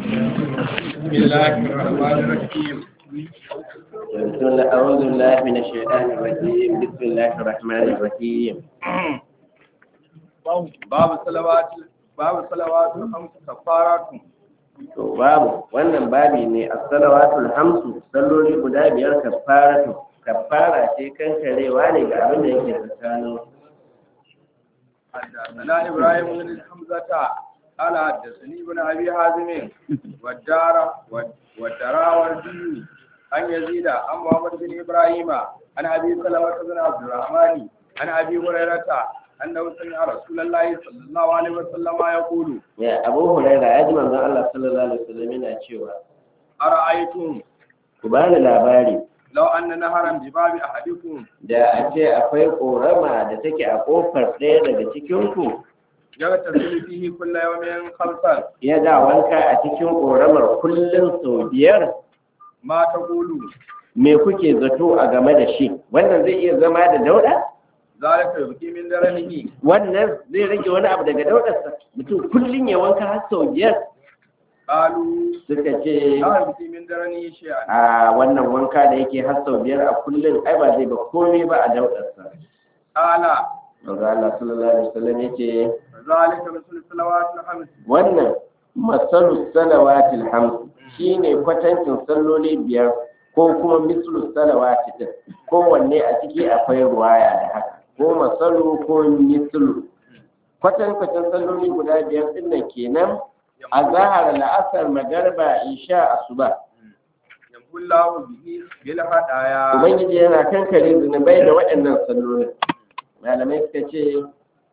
بسم الله الرحمن الرحيم بسم الله أعوذ بالله من الشيطان الرجيم بسم الله الرحمن الرحيم باب صلوات باب صلوات الخمس كفارات to babu wannan babi ne a salawatul hamsu salloli guda biyar kafaratu kafara ce kankarewa ne ga abin da yake tsakanin حدثنا ابراهيم بن حمزه قال حدثني ابن ابي حازم والدار والدراوردي عن يزيد عن محمد بن ابراهيم عن ابي سلمه بن عبد الرحمن عن ابي هريره انه سمع رسول الله صلى الله عليه وسلم يقول ya abu huraira ya ji manzon Allah sallallahu alaihi wasallam yana cewa ارايتم ku bani labari لو ان نهرا بباب احدكم da a ce akwai korama da take a kofar ɗaya daga cikin ku يغتسل فيه كل يوم خمسا ya da wanka a cikin koramar kullum sau biyar ما تقول me kuke zato a game da shi wannan zai iya zama da dauda ذلك يبكي من درنه wannan zai rage wani abu daga daudarsa mutum kullum ya wanka har sau biyar قالوا suka ce لا يبكي من درنه شيئا a wannan wanka da yake har sau biyar a kullum ai ba zai ba komai ba a daudarsa قال manzo Allah sallallahu alaihi wasallam yace ذلك مثل الصلوات الخمس wannan masalu salawatil hams shine kwatancin salloli biyar ko kuma mislu salawati din kowanne a ciki akwai ruwaya da haka ko masalu ko mislu kwatankwacin salloli guda biyar din nan kenan a zahar la'asar magarba isha asuba يمحو الله به بالهدايا ubangiji yana kankare zunubai da waɗannan sallolin malamai suka ce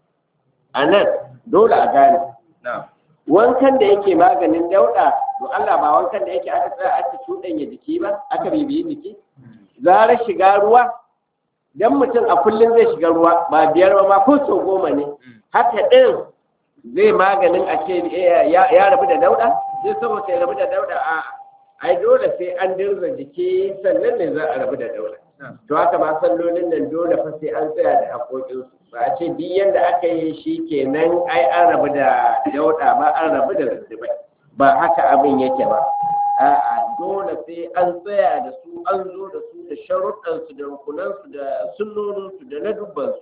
a nan dole a gane نعم wankan da yake maganin dauɗa to Allah ba wankan da yake aka tsaya aka cuɗanya jiki ba aka bibiyi jiki zara shiga ruwa dan mutum a kullum zai shiga ruwa ba biyar ba ma ko sau goma ne haka ɗin zai maganin a ce eh, ya ya rabu da dauɗa zai saboda ya rabu da dauɗa a ai dole sai an dirza jiki sannan ne za a rabu da dauɗa to haka ma sallolin nan dole fa sai an tsaya da haƙoƙinsu ba a ce duk yadda aka yi shi kenan ai an rabu da dauɗa ba an rabu da zuzzubai ba haka abin yake ba a'a dole sai an tsaya da su an zo da su da sharuɗansu da rukunansu da sunnoninsu da na dubbansu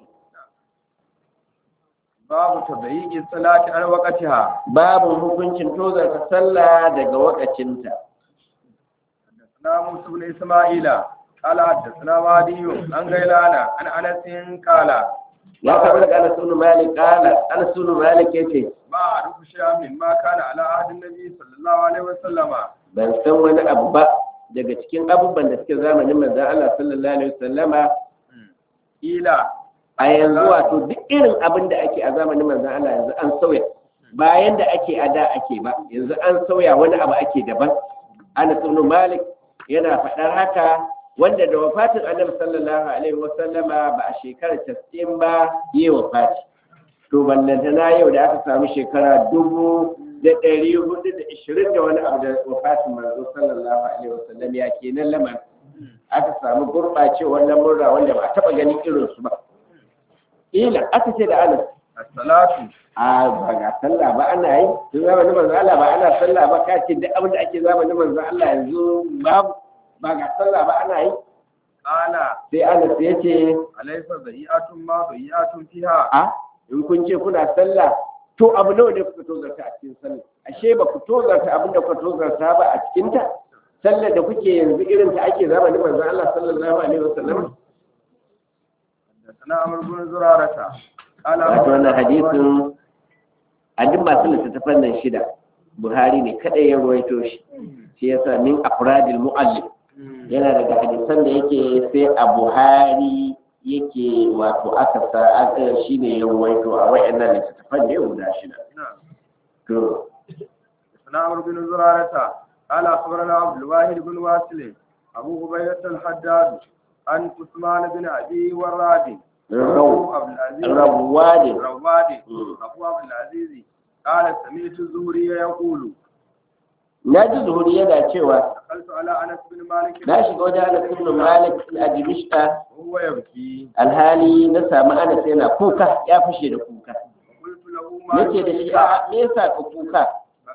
باب تضييق الصلاة عن وقتها babu hukuncin tozarta sallah daga wakacinta حدثنا موسى بن إسماعيل قال حدثنا وادي عن غيلان عن أنس قال ya karɓi daga Anas ibn Malik qala Anas ibn Malik yace ما أعرف شيئا مما كان على عهد النبي صلى الله عليه وسلم ban san wani abu ba daga cikin abubuwan da suke zamanin manzon Allah sallallahu alaihi wasallama إلى a yanzu wato duk irin abin da ake a zamanin manzon Allah yanzu an sauya bayan da ake a da ake ba yanzu an sauya wani abu ake daban Anas ibn Malik yana faɗar haka wanda da wafatin Annabi sallallahu alaihi wasallama ba a shekarar 90 ba yi wafati to ballantana yau da aka samu shekara dubu da ɗari hudu da ishirin da wani abu da wafatin manzo sallallahu alaihi wasallam ya kenan lamar aka samu gurɓacewar lamurra wanda ba a taɓa ganin irinsu ba ila aka ce da anas الصلاة a ba ga sallah ba ana yi tun zamanin manzo Allah ba ana sallah ba ka ce duk abin da ake zamanin manzo Allah yanzu babu ba ga sallah ba ana yi قال sai anas ya ce أليس ضيئة ما ضيئة فيها a in kun ce kuna sallah to abu nawa ne kuka tozarta a cikin sallah ashe ba ku tozarta abin da kuka tozarta ba a cikin ta sallar da kuke yanzu irin ta ake zamanin manzo Allah sallallahu alaihi wasallam حدثنا عمرو بن زرارة قال wato wannan hadisin a duk masu littattafan nan shida buhari ne kadai ya ruwaito shi shi yasa min afradil mu'allif yana daga hadisan da yake sai a buhari yake wato aka sa aka shine ya ruwaito a wayannan littattafan ne guda shida نعم to حدثنا عمرو بن زرارة قال أخبرنا عبد الواحد بن واسل أبو عبيدة الحداد عن عثمان بن أبي وراد رو- عبد العزيز rawadi رواد مم. أبو عبد العزيز قال سمعت الزهري يقول na ji zuhuri yana cewa دخلت على أنس بن مالك na shiga wajen Anas ibn Malik a Dimishka وهو يبكي alhali na samu Anas yana kuka ya fashe da kuka وقلت له ما nace da shi a me yasa ka kuka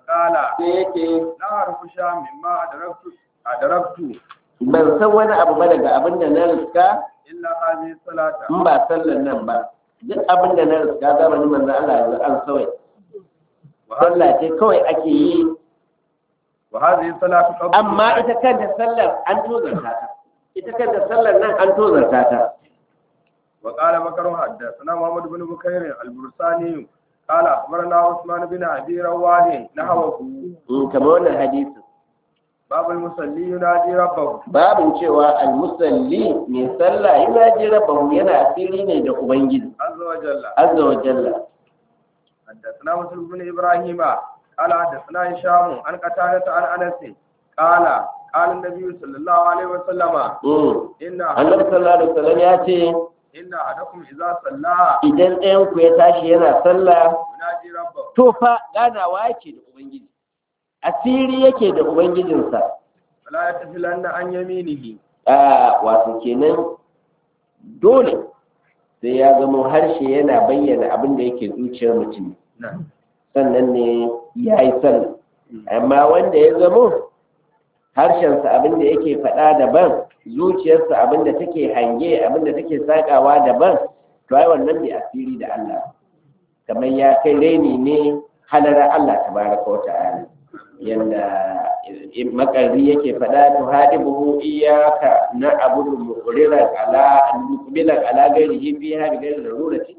قال sai yake لا أعرف شيئا مما أدركت أدركت ban san wani abu ba daga abin da na riska إلا هذه الصلاة in ba sallar nan ba duk abin da na riska zamanin manzon Allah yanzu an sawai وهذه, sallah ce kawai ake yi وهذه الصلاة قبل amma ita kanta sallar an tozarta ta ita kanta sallar nan an tozarta ta وقال بكر حدثنا محمد بن بكير البرساني قال أخبرنا عثمان بن أبي رواه نحوه in kamar wannan hadisin باب المصلي ينادي ربه babin cewa almusalli mai sallah yana ji rabbahu yana asiri ne da ubangiji عز وجل azza wa jalla حدثنا مسلم بن ابراهيم قال حدثنا هشام عن قتادة عن انس قال قال النبي صلى الله عليه وسلم Mm. ان annabi sallallahu alaihi wasallam ya ce ان احدكم اذا صلى idan ɗayan ku ya tashi yana sallah ينادي ربه to fa ganawa yake da ubangiji asiri yake da ubangijinsa فلا يتفلن عن يمينه a wato kenan dole sai ya zama harshe yana bayyana abin da yake zuciyar mutum نعم sannan ne ya yi sallah amma wanda ya zamo harshensa abin da yake faɗa daban zuciyarsa abin da take hange abin da take sakawa daban to ai wannan bai asiri da Allah kamar ya kai reni ne halarar Allah tabaraka wa ta'ala yanda makarri yake faɗa to hadibuhu iyaka na abudu muqriran ala muqbilan ala ghairihi fi hadi ghairi darurati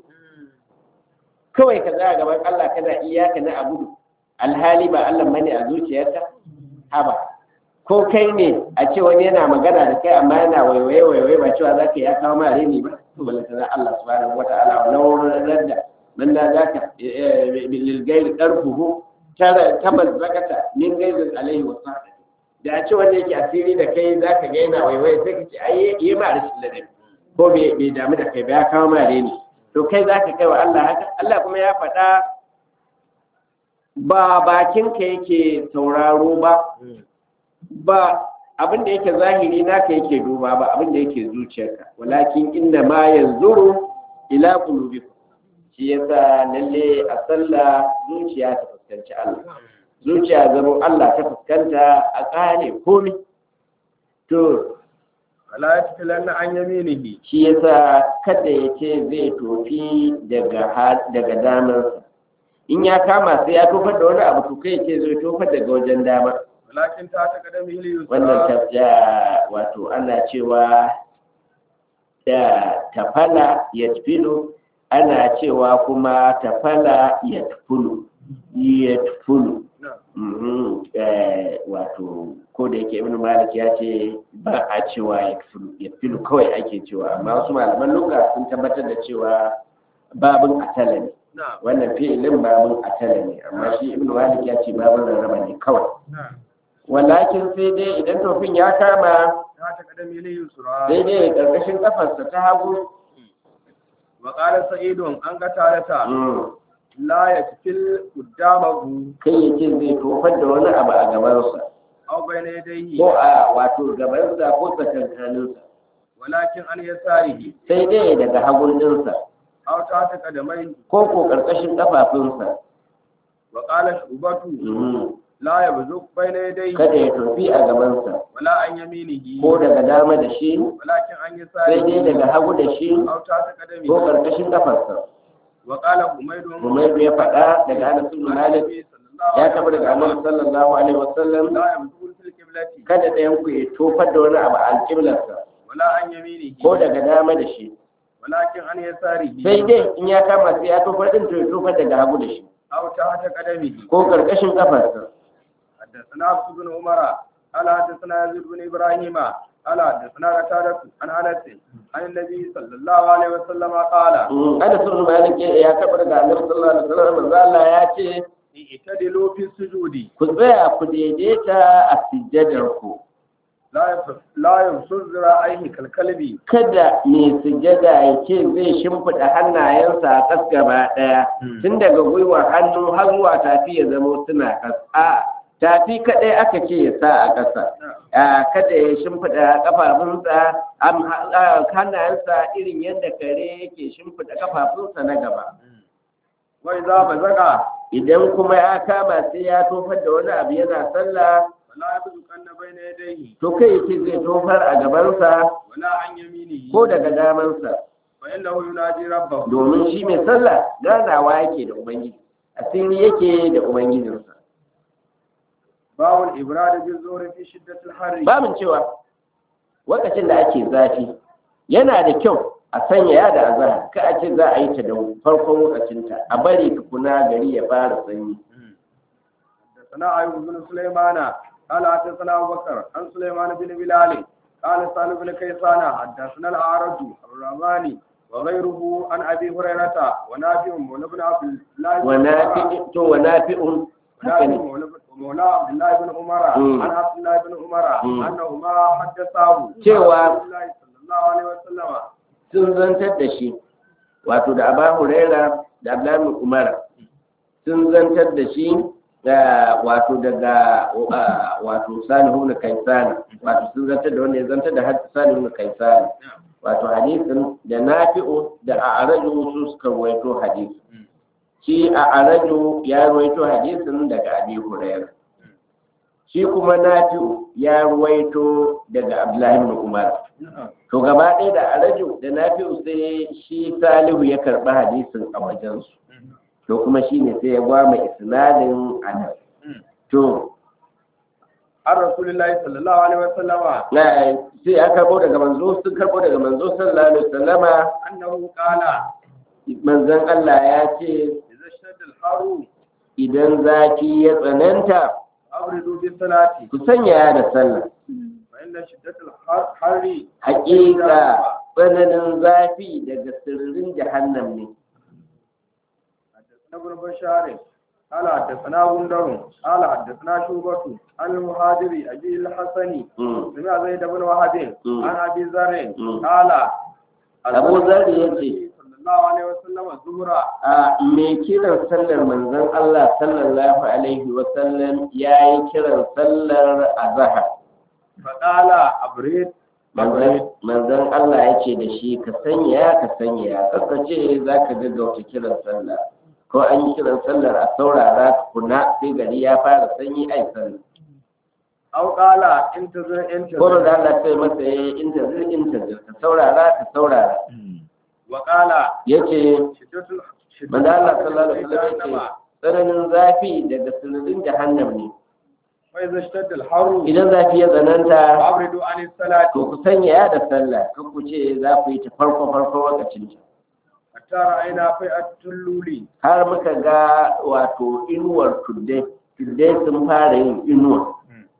kawai ka tsaya gaban Allah kana iyaka na abudu alhali ba Allah bane a zuciyarka haba ko kai ne a ce wani yana magana da kai amma yana waiwaye waiwaye ba cewa zaka ya kawo ma reni ba to balanta na Allah subhanahu wata'ala wa lawran radda man da zaka bil ghairi darfuhu tara tabal zakata min ghairi alaihi wa sahbihi da a ce wanda yake asiri da kai zaka ga yana waiwaye sai ka ce ai yi ma rashin ladabi ko bai bai damu da kai ba ya kawo ma reni to kai zaka kai wa Allah haka Allah kuma ya faɗa ba bakinka yake sauraro ba ba abin da yake zahiri naka yake duba ba abin da yake zuciyarka walakin inna ma yanzuru ila qulubikum shi yasa lalle a sallah zuciya ta fuskanci Allah zuciya zama Allah ta fuskanta a kare komai to فلا يتفلن عن يمينه shi yasa kada ya ce zai tofi daga ha- daga damarsa in ya kama sai ya tofar da wani abu to kai ya ce zai tofar daga wajen dama ولكن تحت قدمه wannan اليسرى tafiya wato ana cewa da tafala ya tufilo ana cewa kuma tafala ya tufulu ya tufulu نعم Mhm, eh, wato ko da yake ibn malik ya ce ba a cewa ya tufulu ya tufulu kawai ake cewa amma wasu malaman lugha sun tabbatar da cewa babin atala ne نعم wannan fi'ilin babin atala ne amma shi ibn malik ya ce babin rarraba ne kawai نعم walakin sai dai idan tofin ya kama تحت قدمه sai اليسرى dai ƙarƙashin ƙafarsa ta hagu وقال سعيد عن قتادة mm, لا يتفل قدامه kai ya ce zai tofar da wani abu a gabansa أو بين يديه ko a wato gabansa ko tsakankaninsa ولكن عن يساره sai dai daga hagun ɗinsa أو تحت قدميه ko ko ƙarƙashin ƙafafunsa وقال شعبة mm, لا يبزق بين يديه kada ya tofi a gabansa ولا عن يمينه ko daga dama da shi ولكن عن sai dai يساره daga hagu da shi أو تحت ko قدمه ƙarƙashin ƙafarsa وقال حميد Umairu ya faɗa daga Anas bin Malik النبي صلى الله ya عليه taɓa daga Annabi وسلم sallallahu alaihi wasallam لا يبزق في القبلة kada ɗayan ku ya tofar da wani abu a alƙiblarsa ولا عن يمينه ko daga dama da shi ولكن عن يساره sai dai in ya kama sai ya tofar din to ya tofar daga hagu da shi أو تحت قدمه ko karkashin kafarsa حدثنا عبد بن عمر قال حدثنا يزيد بن ابراهيم قال حدثنا قتادة عن انس عن النبي صلى الله عليه وسلم قال Mm, ana sun malik ya taɓa daga annabi sallallahu alaihi wasallam manzo Allah ya ce اعتدلوا في السجود ku tsaya ku daidaita a sujjadar ku لا يف- لا يبصر ذراعيه كالكلب kada mai sujjada ya ce zai shimfiɗa hannayensa a ƙas gaba ɗaya tun daga gwiwar hannu har zuwa tafi ya zama suna ƙas a tafi kaɗai aka ce ya sa a ƙasa a kada ya shimfiɗa ƙafafunsa am- a- hannayensa irin yadda kare yake shimfiɗa ƙafafunsa na gaba وإذا بزغ idan kuma ya kama sai ya tofar da wani abu yana sallah ولا يبزقن بين يديه to kai yake zai tofar a gabansa ولا عن يمينه ko daga damansa فإنه ينادي ربه domin shi mai sallah ganawa yake da ubangiji asiri yake da ubangijinsa باب الإبراد بالزور في شدة الحر babin cewa lokacin da ake zafi yana da kyau a sanya ya da azahar ka a ce za a yi ta da farkon lokacinta a bari tukuna gari ya fara sanyi حدثنا أيوب بن سليمان قال حدثنا أبو بكر عن سليمان بن بلال قال سالم بن كيسان حدثنا الأعرج الرحماني وغيره عن أبي هريرة ونافع مولى بن عبد الله بن عمر wanafi to wanafi'un haka ونافع ne مولى بن- مولى عبد الله بن عمر مم. عن عبد الله بن عمر مم. أنهما حدثاه cewa- عن رسول الله صلى الله عليه وسلم sun zantar da shi wato da aba huraira da abdullahi umar sun zantar da shi da wato daga uh, wato salihu na kaisana wato sun zantar da wanda ya zantar da hadisi salihu na kaisana wato hadisin da nafi'u da a'raju su suka ruwaito hadisi shi a'raju ya ruwaito hadisin daga abi huraira shi kuma nafi'u ya ruwaito daga abdullahi ibn umar to gaba ɗaya da araju da nafi'u sai shi salihu ya karɓi hadisin a wajensu to kuma shi ne sai ya gwama isnadin anas to عن رسول الله صلى الله عليه وسلم na sai ya karɓo daga manzo sun karɓo daga manzo sallallahu alaihi wasallama أنه قال manzon Allah ya ce إذا اشتد الحر idan zafi ya tsananta أبردوا بالصلاة ku sanya da sallah فإن شدة الحر haƙiƙa tsananin zafi daga sirrin jahannam ne حدثنا ابن بشار قال حدثنا غندر قال حدثنا شوبة عن المهاجر أبي الحسن Mm. سمع زيد بن وهب مم. عن أبي ذر مم. قال أبو ذر يجي. صلى الله عليه وسلم الظهر a mai kiran sallar manzon Allah sallallahu alaihi wa sallam ya yi kiran sallar azhar فقال أبريد manzon manzon Allah ya ce da shi ka sanya ka sanya kaka ce za ka gaggauta kiran sallah ko an yi kiran sallar a saurara tukuna sai gari ya fara sanyi ai sallah أو قال انتظر ko انتظر da Allah sai masa ya intazir intazir ka saurara ka saurara وقال yace شدة ال- شدة manzon Allah الحر sallallahu alaihi في wa sallam جهنم. ya ce tsananin zafi daga sirrin jahannam ne وإذا اشتد الحر idan zafi ya tsananta فأبردوا عن الصلاة to ku sanya ya da sallah kan ku ce za ku yi ta farko farko lokacin ta حتى رأينا فئة اللولي har muka ga wato inuwar tuddai tuddai sun fara yin inuwa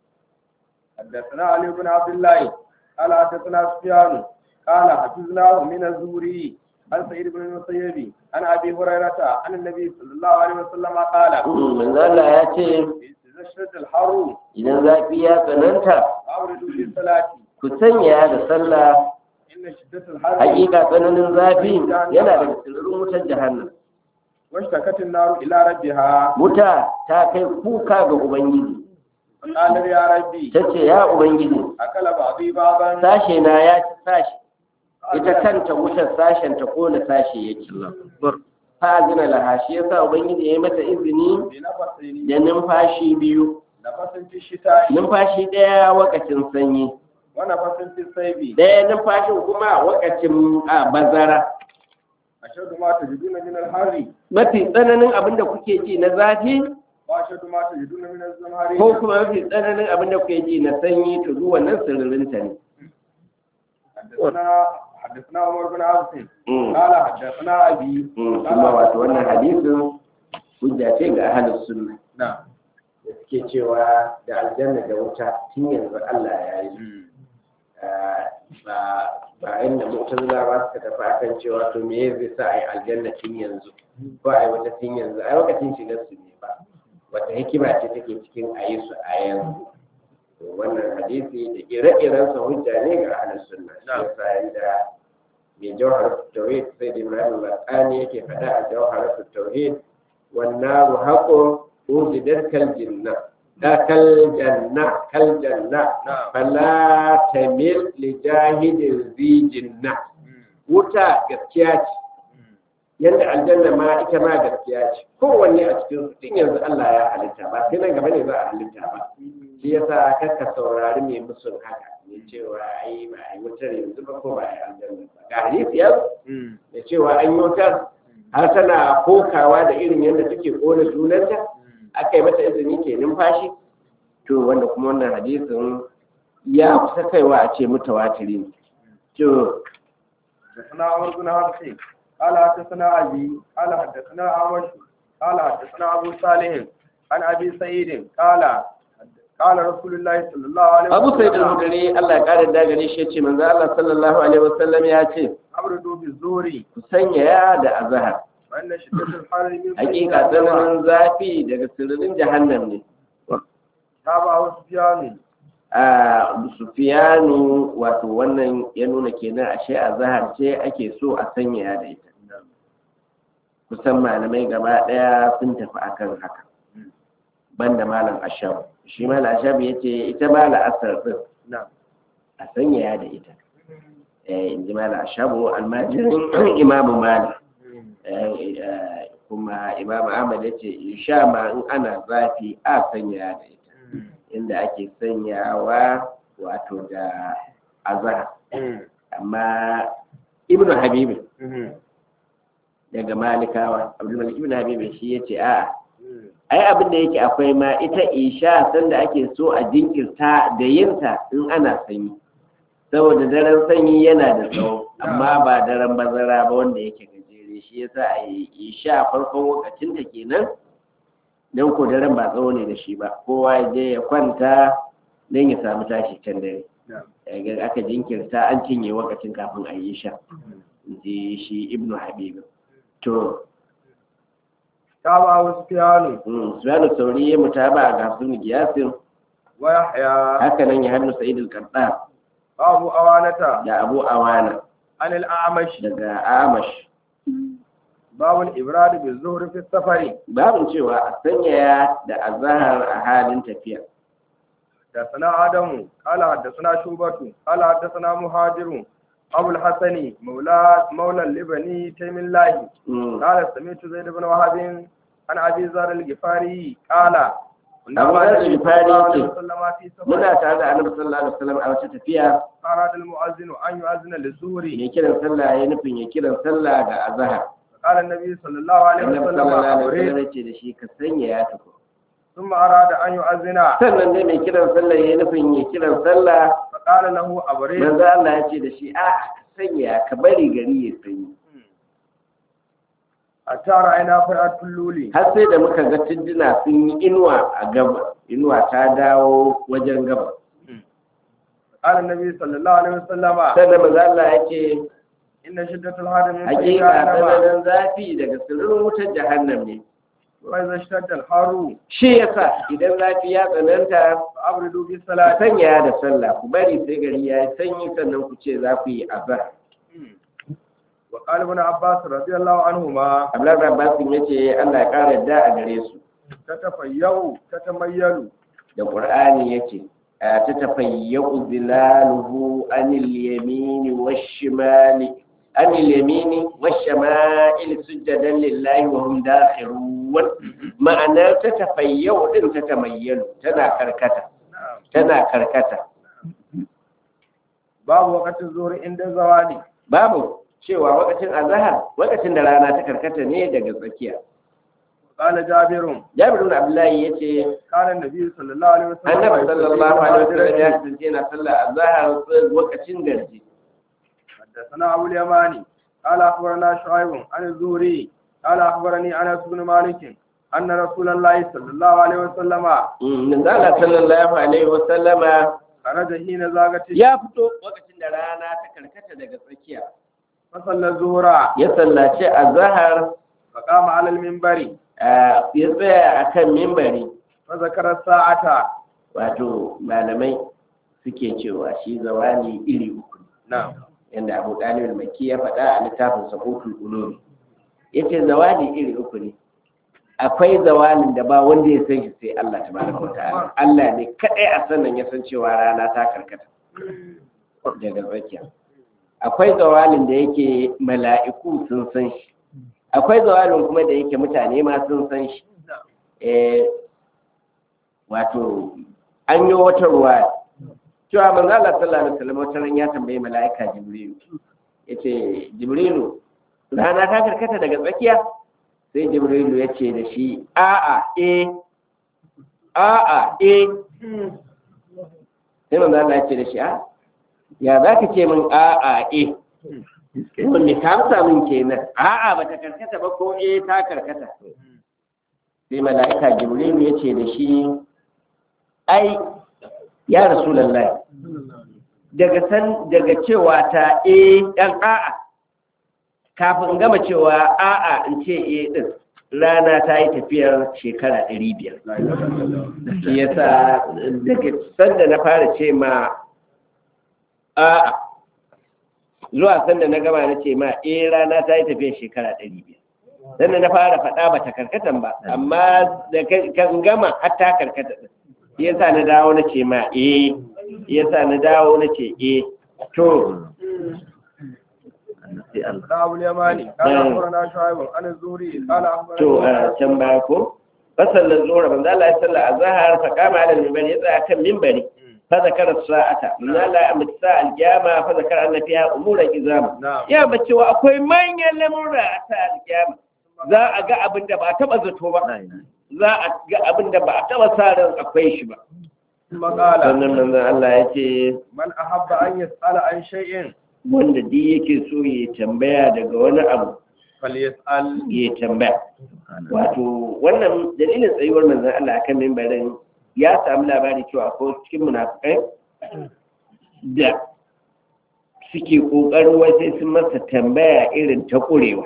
حدثنا علي بن عبد الله قال حدثنا سفيان قال حفظناه من الزهري عن سعيد بن المسيب عن ابي هريره عن النبي صلى الله عليه وسلم قال manzo Allah ya ce اذا اشتد الحر idan zafi ya tsananta فابردوا بالصلاه ku sanya ya da sallah ان شده الحر hakika tsananin zafi yana da sirrin wutar jahannam واشتكت النار الى ربها wuta ta kai kuka ga ubangiji فقال يا ربي ta ce ya ubangiji اكل بعضي بعضا sashe na ya ci sashe ita kanta wutar sashen ta kona sashe yake fa zina laha shi yasa ubangiji ya yi mata izini بنفسين da numfashi biyu نفس في الشتاء numfashi ɗaya wakacin sanyi ونفس في الصيف ɗaya numfashin kuma wakacin a bazara اشد ما تجدون من الحر mafi tsananin abin da kuke ji na zafi واشد ما تجدون من الزمهرير ko kuma mafi tsananin abin da kuke ji na sanyi to duk wannan sirrinta ne حدثنا حدثنا عمر بن عبد Mm. قال حدثنا ابي Mm, kuma wato wannan hadisin hujja ce ga ahlus sunna نعم da suke cewa da aljanna da wuta tun yanzu Allah ya yi ba ba inda mu'tazila ba suka tafi akan cewa to me zai sa ai aljanna tun yanzu ko ai wata tun yanzu ai lokacin shigar su ne ba wata hikima ce take cikin ayi su a yanzu to wannan hadisi da ire-iren sa hujja ne ga ahlus sunna shi yasa yanda mai jawhar tauhid sai da Ibrahim Bakani yake faɗa a jawhar tauhid wan naru haqqun uzidat kal jinna da kal janna kal janna نعم fala tamil li jahidin zi jinna wuta gaskiya ce yadda aljanna ma ita ma gaskiya ce kowanne a cikin su din yanzu Allah ya halitta ba sai nan gaba ne za a halitta ba shi yasa kakka saurari mai musun haka mai cewa ai ba ai wutar yanzu ba ko ba ai aljanna ba ga hadisi ya zo da cewa an yi wutar har tana kokawa da irin yadda take kona junanta aka yi mata izini ke numfashi to wanda kuma wannan hadisin ya kusa kaiwa a ce mutawatiri ne to حدثنا عمرو بن حفص قال حدثنا أبي قال حدثنا أعمش قال حدثنا أبو صالح عن أبي سعيد قال قال رسول الله صلى الله عليه وسلم abu sai da hudari Allah ya kare da gare shi ya ce manzo Allah sallallahu alaihi wasallam ya ce أبردوا بالزور ku sanya ya da azhar وأن شدة الحر من hakika tsananin zafi daga sirrin jahannam ne تابعه سفيان a sufiyanu wato wannan ya nuna kenan ashe azhar ce ake so a sanya ya da ita kusan malamai gaba daya sun tafi akan haka banda malam ashab shi malam ashab yace ita malam asar din نعم a sanya ya da ita eh in ji malam ashabu almajirin imamu malik Eh, eh, kuma imam ahmad ya ce insha ma in ana zafi a sanya da ita inda ake sanyawa wato da azhar amma ibnu habibi daga malikawa abdulmalik ibnu habibi shi ya ce a'a ai abin da yake akwai ma ita isha sanda ake so a jinkirta da yinta in ana sanyi saboda daren sanyi yana da tsawo amma ba daren bazara ba wanda yake gajere shi yasa a yi isha farkon wakacinta kenan don ko daren ba tsawo ne da shi ba kowa ya je ya kwanta don ya samu tashi can dare Daga aka jinkirta an cinye wakacin kafin a yi sha ji shi ibnu habib to تابعه سفيان Sufyanu Sauri ya mutaba ga Hafsun Giyasin ويحيى haka nan ya hannu Sa'id al-Qadda أبو أوانة da Abu Awana عن الأعمش daga Amash باب الإبراد بالظهر في السفر babin cewa a sanyaya da azahar a halin tafiya حدثنا آدم قال حدثنا شوبة قال حدثنا مهاجر أبو الحسن مولى مولى لبني تيم الله Mm. قال سمعت زيد بن وهب عن أبي ذر الغفاري قال كنا أبو مع ذر النبي صلى الغفاري الله عليه يقول، وسلم في muna سفر tare da Annabi sallallahu alaihi wasallam a wata tafiya أراد المؤذن أن يؤذن للظهر ya kiran sallah ya nufin ya kiran sallah ga azahar قال النبي صلى الله عليه Annabi وسلم sallallahu alaihi أريد wasallam ya ce da shi ka sanyaya tuku ثم أراد أن يؤذن sannan dai mai kiran sallah ya nufin ya kiran sallah فقال له أبريد manzo Allah ya ce da shi a ka sanya ka bari gari ya sanyi حتى رأينا فرعة اللولي har sai da muka ga tijjina sun yi inuwa a gaba inuwa ta dawo wajen gaba قال النبي صلى الله عليه وسلم sannan manzo Allah ya ce إن شدة الحر من hakika جهنم tsananin zafi daga sirrin wutar jahannam ne وإذا اشتد الحر shi yasa idan zafi ya tsananta فأبردوا ku بالصلاة sanya da sallah ku bari sai gari ya yi sanyi sannan ku ce za ku yi azhar وقال ابن عباس رضي الله عنهما Abdullahi Abbas ya ce Allah ya kara yadda a gare su تتفيأ تتميل da Qur'ani yace ta tafayyu zilaluhu anil yamini wash-shimali anil yamini wash-shama'il sujadan lillahi wa hum dakhirun ma'ana ta tafayyu din ta tamayyalu tana karkata نعم tana karkata باب وقت الظهر عند الزوال babu cewa wakacin azhar wakacin da rana ta karkata ne daga tsakiya قال جابر Jabir ibn Abdullahi yace كان النبي صلى الله عليه وسلم Annabi sallallahu alaihi wasallam ya يصلي kasance yana sallar azhar wakacin garji حدثنا أبو اليماني قال أخبرنا شعيب عن الزهري قال أخبرني أنس بن مالك أن رسول الله صلى الله عليه وسلم Manzala sallallahu alaihi wa sallama خرج حين زاغت ya fito lokacin da rana ta karkata daga tsakiya فصلى الظهر ya sallaci azhar فقام على المنبر ah, ya tsaya akan mimbari فذكر الساعة wato malamai suke cewa shi zawali iri uku ne. نعم yanda Abu Dalib al-Makki ya faɗa a littafin Sahutul Ulum yace zawali iri uku ne akwai zawalin da ba wanda ya san shi sai Allah tabaraka wa ta'ala Allah ne kadai a sannan ya san cewa rana ta karkata daga tsakiya akwai zawalin da yake mala'iku sun san shi akwai zawalin kuma da yake mutane ma sun san shi eh wato an yi wata ruwa cewa manzo Allah sallallahu alaihi wasallam wata ran ya tambayi mala'ika Jibrilu yace Jibrilu rana ta karkata daga tsakiya sai Jibrilu ya ce da shi a'a eh a'a eh sai manzo Allah ya ce da shi a ya za ka ce min a'a eh wanda ka amsa min kenan a'a ba ta karkata ba ko eh ta karkata sai mala'ika jibrilu ya ce da shi ai ya rasulullahi daga san daga cewa ta eh dan a'a kafin gama cewa a'a in ce eh din rana ta yi tafiyar shekara ɗari biyar shi yasa daga sanda na fara ce ma a'a zuwa sanda na gama na ce ma eh rana ta yi tafiyar shekara ɗari biyar sanda na fara faɗa ba ta karkatan ba amma da kan gama har ta karkata ɗin shi yasa na dawo na ce ma eh shi yasa na dawo na ce eh to da abu yamani kana akhbarana shu'aib an az-zuhri qala to akhbarana a can baya ko fasallan zuwa manzo Allah ya salla azhar fa kama ala minbari ya tsaya kan minbari fa zakara sa'ata manzo Allah ya amsa sa al-qiyama fa zakara anna fiha umuran izam na'am ya bace wa akwai manyan lamurra a ta al-qiyama za a ga abin da ba a taba zato ba za a ga abin da ba a taba sa ran akwai shi ba ثم قال sannan manzo Allah ya ce man ahabba an yas'ala an shay'in wanda duk yake so ya tambaya daga wani abu falyas'al ya tambaya wato wannan dalilin tsayuwar manzon Allah akan mimbarin ya samu labari cewa akwai cikin munafikai da suke kokarin wai sai sun masa tambaya irin ta kurewa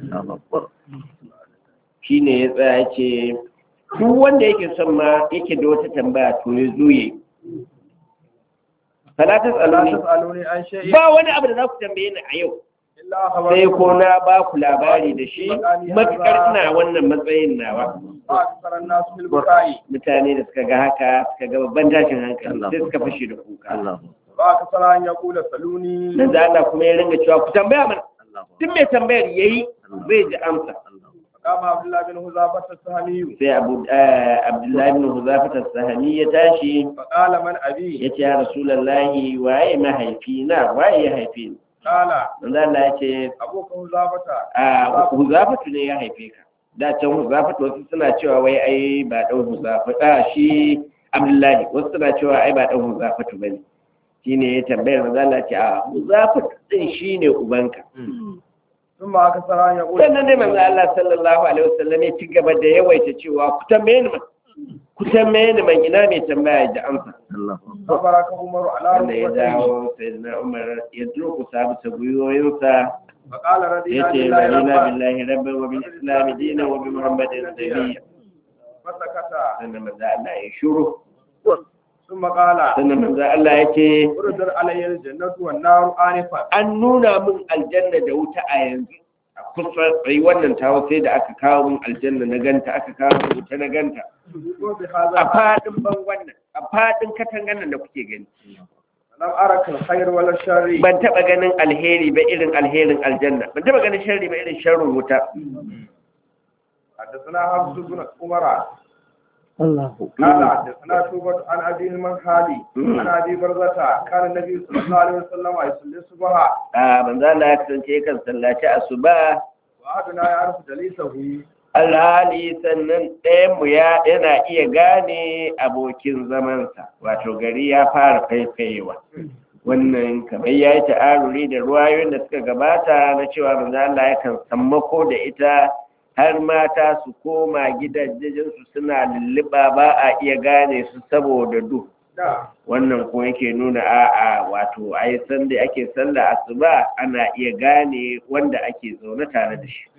shine ya tsaya ce duk wanda yake son ma yake da wata tambaya to ya zo yi falatas la aluni tas'aluni an shay'in ba wani abu da za ku tambaye ni a yau illa sai khabartukum ko na ba ku labari da shi matukar ina wannan matsayin nawa ba akthara an-nas bil bukai mutane da suka ga haka suka ga babban tashin hankali sai suka fashe da kuka ba akthara an yaqula saluni nan da Allah kuma ya ringa cewa ku tambaya mana duk mai tambayar yayi zai ji amsa kama abdullah bin huzafat as-sahmi sai Abu eh, Abdullahi ibn Huzafat as-Sahmi ya tashi fa qala man abi ya ce ya Rasulullahi waye mahaifina waye ya haife ni qala manzo Allah ya ce abuka huzafata a Huzafatu ne ya haife ka da can Huzafatu wasu suna cewa wai ai ba dan Huzafatu a shi Abdullahi wasu suna cewa ai ba dan Huzafatu bane shine ya tambayar manzo Allah ya ce a Huzafatu din shine ubanka ثم أكثر أن يقول sannan dai manzo Allah sallallahu alaihi wasallam ya ci gaba da yawaita cewa ku tambaye ni man ku tambaye ni man ina mai tambaya da amsa فبارك عمر على wanda ya ركبتيه dawo sayyidina Umar ya durkusa bisa gwiwoyinsa فقال رضينا yace بالله radina ربا billahi rabban wa bil islam dinan wa bi muhammadin nabiyya فسكت sannan manzo Allah ya shuru ثم قال sannan manzo Allah ya ce اردر علي الجنة والنار آنفا an nuna min aljanna da wuta a yanzu a kusa tsayi wannan tawo sai da aka kawo min aljanna na ganta aka kawo min wuta na ganta وبهذا a fadin bangon nan a fadin katangan nan da kuke gani لم أرك الخير ولا الشر ban taba ganin alheri ba irin alherin aljanna ban taba ganin sharri ba irin sharrin wuta حدثنا حفص بن عمر الله قال حدثنا شوبة عن أبي المنهالي عن أبي برزة كان النبي صلى الله عليه وسلم يصلي الصبح a manzo Allah ya kasance kan sallaci asuba وأحدنا يعرف جليسه alhali sannan ɗayanmu ya yana iya gane abokin zamansa wato gari ya fara faifayewa wannan kamar ya yi ta'aruri da ruwayoyin da suka gabata na cewa manzo Allah yakan sammako da ita har mata su koma gidajensu suna lulluɓa ba a iya gane su saboda duhu نعم wannan ko yake nuna a'a wato ai san da ake sallah asuba ana iya gane wanda ake zaune tare da shi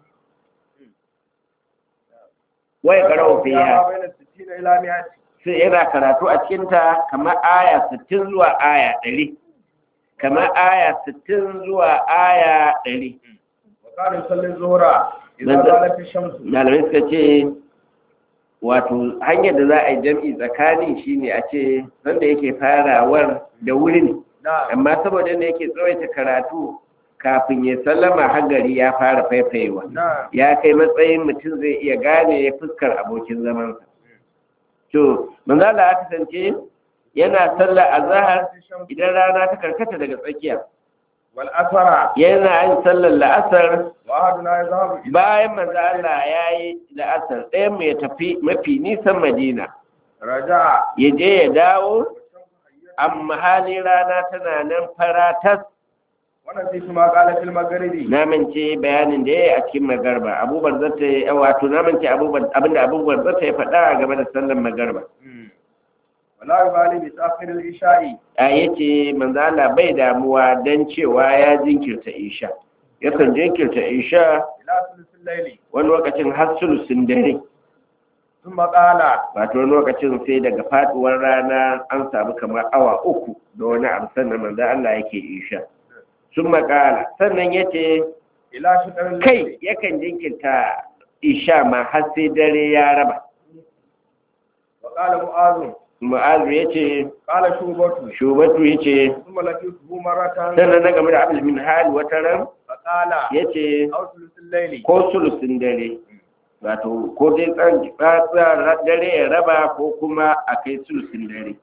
wai karau fiha بين الستين إلى مئة sai yana karatu a cikinta kamar aya 60 zuwa aya 100 kamar aya 60 zuwa aya 100 وكان يصلي الظهر إذا نعم. زالت الشمس malamai suka ce wato hanyar da za a yi jam'i tsakani shine a ce sanda yake farawar da wuri ne نعم amma saboda ne yake tsawaita karatu kafin ya sallama hagari ya fara faifayewa نعم ya kai matsayin mutum zai iya gane fuskar abokin zamansa to manzo Allah ya kasance yana sallar azhar idan rana ta karkata daga tsakiya والأثر yana yin sallar la'asar وأحدنا يذهب إلى bayan manzo Allah ya yi la'asar ɗaya mai tafi mafi nisan Madina رجع ya je ya dawo amma hali rana tana nan faratas ونسيت ما قال في المغرب na mance bayanin da ya yi a cikin magarba abubuwan zata yi wato na mance abubuwan abinda abubuwan zata ya faɗa game da sallar magarba ولا يبالي بتأخير العشاء a yace manzo Allah bai damuwa dan cewa ya jinkirta isha yakan jinkirta isha إلى ثلث الليل wani lokacin har sulusun dare ثم قال wato wani lokacin sai daga faduwar rana an samu kamar awa uku da wani abu sannan manzo Allah yake isha sun makala sannan yace إلى شطر الليل kai yakan jinkirta isha ma har sai dare ya raba وقال معاذ mu'azu yace قال شوبة shubatu yace ثم لقيته مرة sannan na game da abul min hal wata ran فقال yace أو ثلث الليل ko sulusun dare wato ko dai tsan tsara dare ya raba ko kuma a kai sulusun dare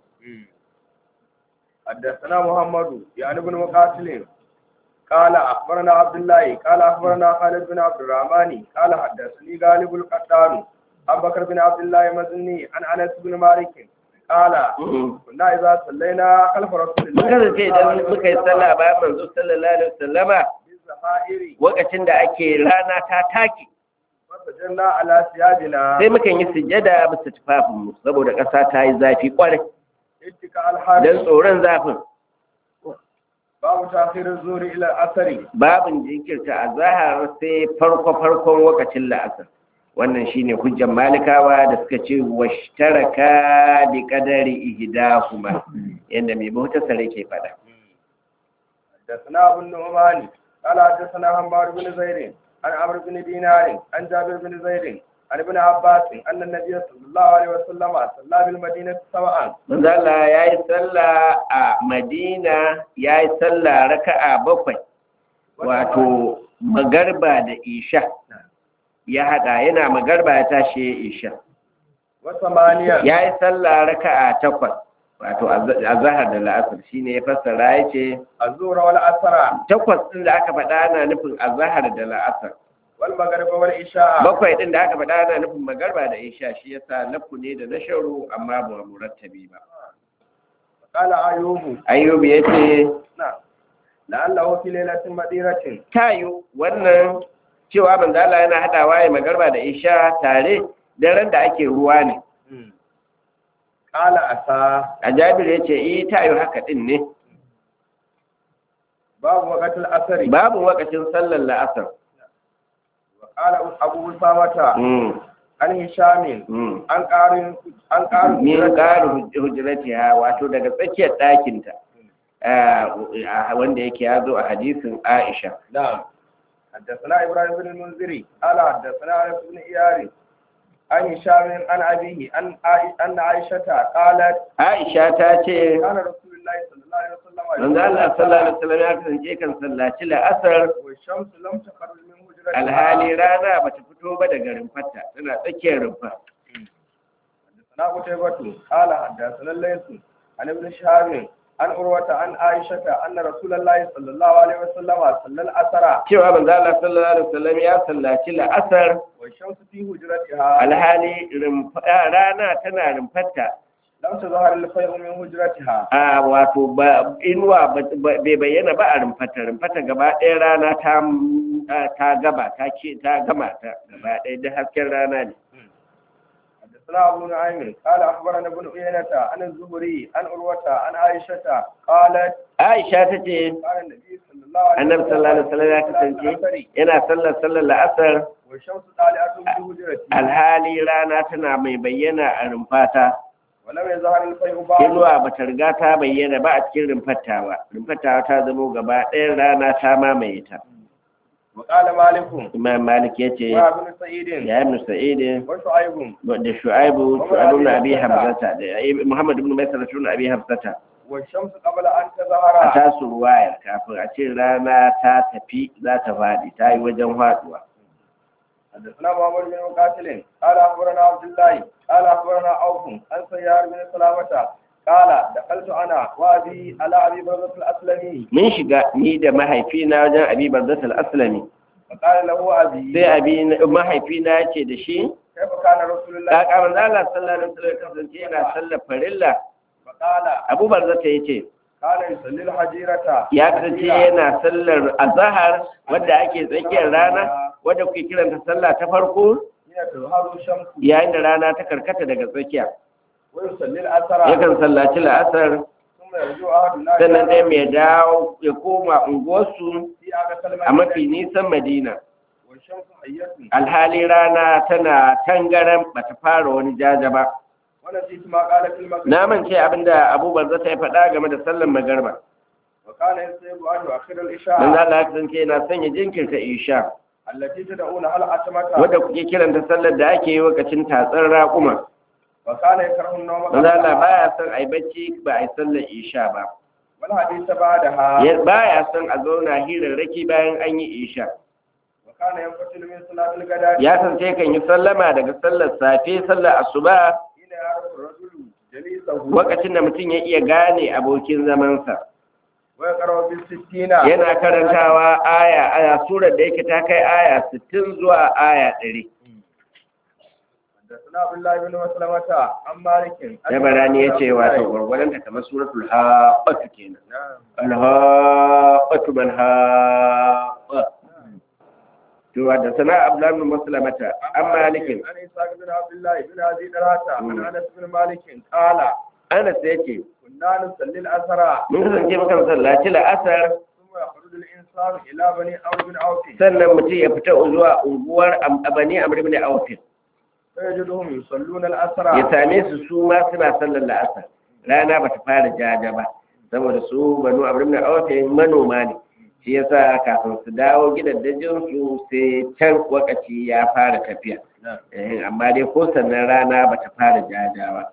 حدثنا محمد يعني بن مقاتل قال أخبرنا عبد الله قال أخبرنا خالد بن عبد الرحمن قال حدثني غالب القطان أبو بكر بن عبد الله مزني عن أنس بن مالك قال كنا إذا صلينا خلف رسول mun الله kasance idan muka yi sallah bayan manzo sallallahu alaihi wasallama بالزهائر lokacin da ake rana ta take فسجدنا على ثيابنا sai mukan yi sujjada bisa tufafinmu saboda ƙasa ta yi zafi kwarai اتكاء don الحارس tsoron zafin باب تأخير الظهر إلى الأثر babin jinkirta a zahar sai farko farkon lokacin la'asar wannan shine hujjan malikawa da suka ce washtaraka bi qadari ihdahuma yanda mai bauta sare ke fada حدثنا أبو النعمان قال حدثنا حماد بن زيد عن عمرو بن دينار عن جابر بن زيد عن ابن عباس أن النبي صلى الله عليه وسلم صلى بالمدينة سواء manzo Allah yayi sallah a Madina yayi sallah raka'a bakwai wato magarba da isha ya hada yana magarba ya tashi ya isha وثمانية ya yi sallah raka'a takwas wato a zahar da la'asar shine ya fassara ya ce الظهر والعصر takwas ɗin da aka faɗa ana nufin a zahar da la'asar والمغرب والعشاء bakwai ɗin da aka faɗa ana nufin magarba da isha shi yasa lafu ne da na sharu amma ba murattabi ba قال أيوب ayyubu ya ce نعم لعله في ليلة مديرة tayo wannan cewa manzo Allah yana hadawa ya magarba da isha tare daren da ake ruwa ne قال أسى a jabir ya ce eh tayo haka ɗin ne باب وقت الأثر babu wakacin sallar la'asar وقال أبو أسامة Mm, عن هشام mm. عن قارن عن قارن min ƙarin hujjaratiha wato daga tsakiyar ɗakinta ah, wanda yake ya zo a hadisin Aisha. نعم حدثنا ابراهيم بن المنذري قال حدثنا انس بن ايار عن هشام عن ابيه عن عائ- ان عائشه قالت Aisha ta ce, كان رسول الله صلى الله عليه وسلم Manzo Allah sallallahu alaihi wasallam ya kasance kan sallaci la'asar والشمس لم تخرج من هجرتها alhali rana bata fito ba daga rumfarta tana tsakiyar rumfa. حدثنا قتيبة قال حدثنا الليث عن ابن شهاب عن عروة عن عائشة أن رسول الله صلى الله عليه وسلم صلى الأسرى Cewa Manzo Allah sallallahu alaihi wasallam ya sallaci la'asar والشمس في هجرتها alhali rumfa- rana tana rumfarta لم تظهر الفيء من هجرتها a wato ba inuwa ba- ba- bai bayyana ba a rumfata rumfata gaba ɗaya rana ta ta gaba ta ce ta gama ta gaba ɗaya da hasken rana ne حدثنا أبو نعيم قال أخبرنا ابن عيينة عن الزهري عن عروة عن عائشة قالت Aisha ta ce قال النبي صلى الله عليه annabi sallallahu alaihi wasallam ya kasance yana sallar sallar la'asar والشمس طالعة في هجرتي alhali rana tana mai bayyana a rumfata ولم يظهر الفيء بعد inuwa ba ta riga ta bayyana ba a cikin rumfata ba rumfata ta zamo gaba ɗaya rana ta mamaye ta وقال مالك imam malik ya ce وابن سعيد ya ibn sa'id وشعيب da shu'aibu shu'aibu ibn abi hamzata da muhammad ibn maisara ibn abi hamzata والشمس قبل أن a تظهر tasu ruwayar kafin a ce rana ta tafi za ta faɗi ta yi wajen faɗuwa حدثنا محمد بن مقاتل قال أخبرنا عبد الله قال أخبرنا عوف عن سيار بن سلامة قال دخلت أنا وأبي على أبي برزة الأسلمي mun shiga ni da mahaifina wajen abi barzat al-aslami فقال له أبي sai abi mahaifina ya ce da shi كيف كان رسول الله ta kamar Allah sallallahu alaihi wasallam kasance yana sallar farilla فقال Abu Barzata yace كان يصلي الحجيرة ya kasance yana sallar azhar wadda ake tsakiyar rana wadda kuke kiranta sallah ta farko حين تظهر الشمس yayin da rana ta karkata daga tsakiya ويصلي الأثر yakan sallaci la'asar ثم يرجع أحدنا sannan ɗaya mai dawo ya koma unguwarsu في أقصى a المدينة mafi nisan madina والشمس حية alhali rana tana tangaran bata fara wani jaja ba ونسيت ما قال في المغرب na mance abinda Abu Barzata ya faɗa game da sallar magarba وكان يصيب أن يؤخر dan الإشاء Allah ya kasance yana sanya jinkirta isha التي تدعونها الأتمة wadda kuke kiranta sallar da ake yi lokacin tatsar raƙuma وكان يكره النوم manzo Allah قبلها baya son ai bacci ba ai sallar isha ba والحديث بعدها Ya- baya son a zauna hirarraki bayan an yi isha وكان ينفتل من صلاة الغداء ya san sai kan yi sallama daga sallar safe sallar asuba حين يعرف الرجل جليسه lokacin da mutum ya iya gane abokin zamansa ويقرأ بالستين yana karantawa aya aya surar da yake ta kai aya 60 zuwa aya 100 حدثنا عبد الله بن مسلمة عن مالك ya barani ya ce wato gwargwadon ta kamar suratul haqqatu kenan نعم alhaqqatu man haqqa to da sana abdullah bin muslimata an malikin عن إسحاق بن عبد الله بن أبي طلحة عن أنس بن مالك قال anas yace كنا نصلي الأسرى mun kasance mukan sallaci la'asar ثم يخرج الإنسان إلى بني عمرو بن عوف sannan mutum ya fita zuwa unguwar Am- abani amr ibn auf فيجدهم يصلون الأسرى ya same su su ma suna sallar la'asar rana ba ta fara jaja ba saboda su banu amr ibn auf manoma ne shi yasa kafin su dawo gidajen su sai can wakaci ya fara tafiya Eh, amma dai ko sannan rana ba ta fara jaja ba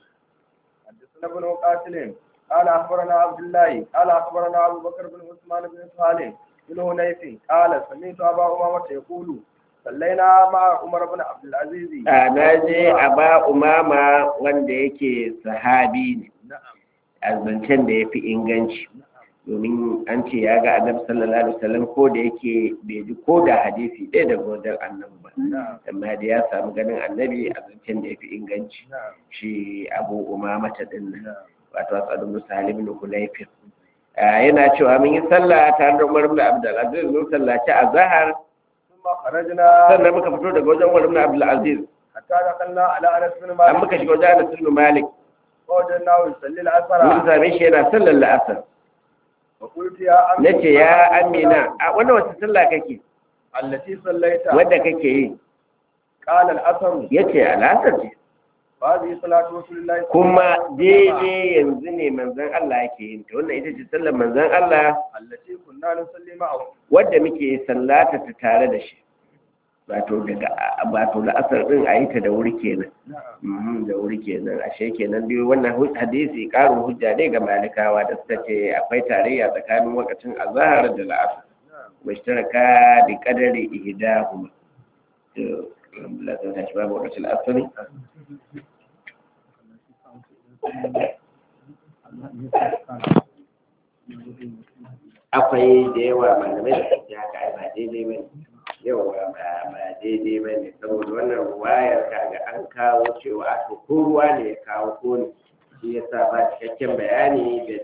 حدثنا ابن مقاتل قال أخبرنا عبد الله قال أخبرنا أبو بكر بن عثمان بن صالح بن هنيف قال سمعت أبا أمامة يقول صلينا مع عمر بن عبد العزيز a na je a ba umama wanda yake sahabi ne نعم a zancen da ya fi inganci domin an ce ya ga annabi sallallahu alaihi wasallam ko da yake bai ji ko da hadisi ɗaya daga wajen annabi ba نعم amma da ya samu ganin annabi a zancen da ya fi inganci نعم shi abu umama ta din nan نعم wato asadu musalim ibn hulayfin yana cewa mun yi sallah tare da umar ibn abdul aziz mun sallaci azhar ثم خرجنا sannan muka fito daga wajen umar ibn abdul aziz حتى دخلنا على أنس بن an مالك muka shiga wajen anas ibn malik فوجدناه يصلي mun الأسرى same shi yana sallar la'asar وقلت يا أمي na ce ya amina a wannan wata sallah kake التي صليت wadda kake yi قال الأثر ya ce al'asar ce هذه صلاة رسول الله صلى الله kuma عليه وسلم daidai yanzu ne manzon Allah yake yin ta wannan ita ce sallar manzon Allah التي كنا نصلي معه wadda muke sallata ta tare da shi wato daga wato la'asar din a yi ta da wuri kenan نعم Mhm, da wuri kenan ashe kenan dai wannan hu- hadisi karin hujja ne ga malikawa da suka ce akwai tarayya tsakanin wakacin azhar da la'asar نعم mushtaraka bi qadari ihdahuma to alhamdulillah sai tashi babu wakacin asali akwai da yawa malamai da suke haka ai ba daidai bane yawa ba ba daidai bane saboda wannan ruwayar kaga an kawo cewa aka ko ruwa ne ya kawo ko ne shi yasa ba cikakken bayani da